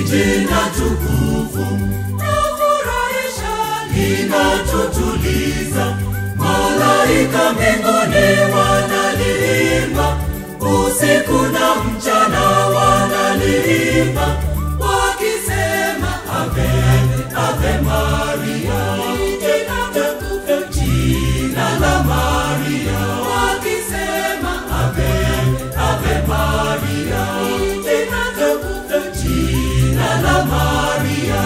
jina tukufu nafurahisha linatutuliza malaika mbinguni wanaliimba usiku na mchana wanaliimba wakisema ave ave maria jina tukufu jina la maria wakisema ave ave maria jina tukufu jina la maria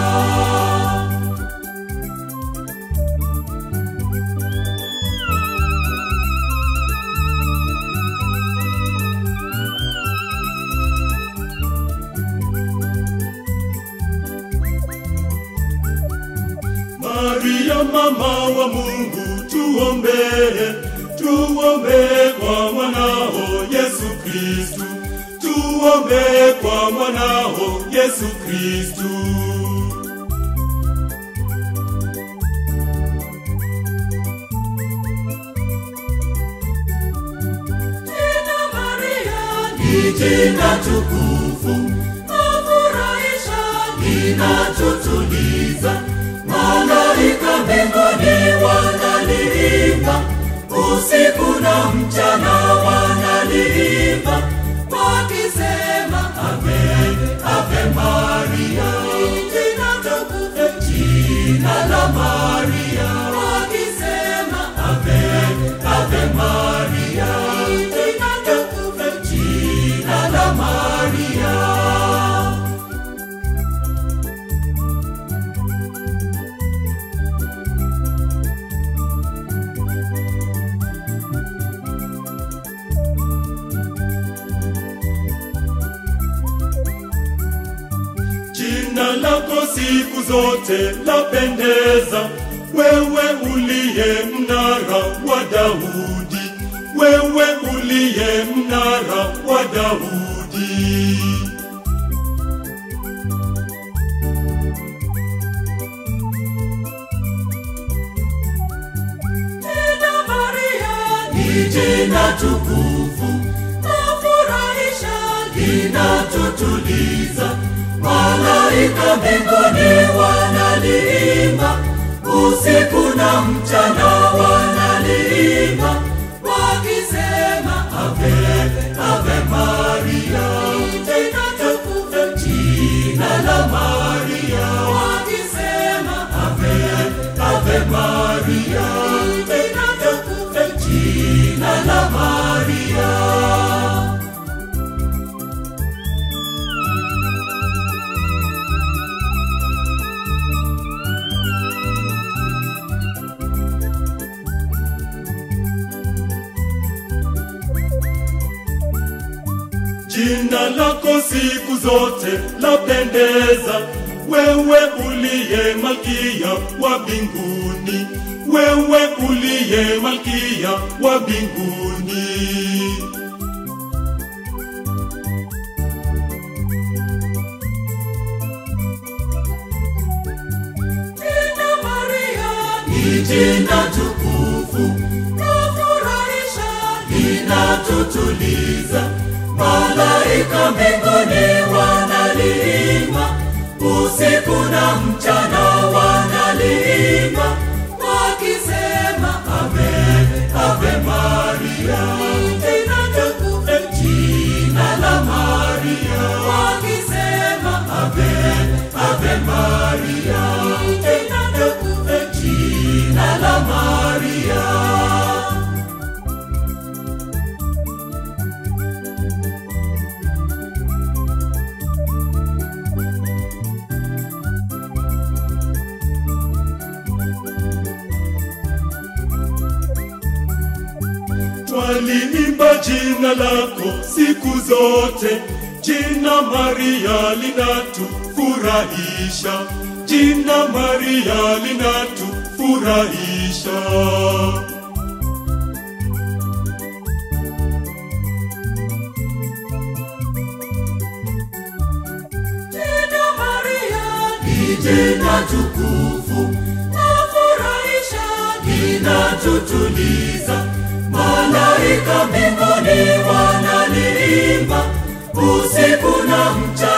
Maria mama wa Mungu tuombee, tuombee kwa mwanao Yesu Kristu, tuombee kwa mwanao Yesu Kristu. Jina Maria ni jina tukufu, nafurahisha, linatutuliza. Malaika mbinguni wanaliimba, usiku na mchana wanaliimba, wakisema ave ave Maria, jina tukufu, jina la Maria, wakisema ave ave Maria, jina tukufu, jina la Maria. Jina lako siku zote lapendeza, wewe uliye mnara wa Daudi, wewe uliye mnara wa Daudi. Jina Maria ni jina tukufu, nafurahisha, linatutuliza. Malaika mbinguni wanaliimba, usiku na mchana wanaliimba, wakisema ave ave Maria, jina tukufu, jina la Maria, wakisema ave ave Maria, jina tukufu, jina la Maria. Jina lako siku zote lapendeza, wewe uliye malkia wa mbinguni, wewe uliye malkia wa mbinguni. Jina Maria ni jina tukufu, nafurahisha, linatutuliza. Malaika mbinguni wanaliimba, usiku na mchana wanaliimba, wakisema ave ave Maria, jina tukufu, jina la Maria, wakisema ave ave Maria, jina tukufu, jina la Maria. Twaliimba jina lako siku zote, jina Maria linatufurahisha, jina Maria linatufurahisha. Jina Maria ni jina tukufu, nafurahisha, linatutuliza. Malaika mbinguni wanaliimba, usiku na mchana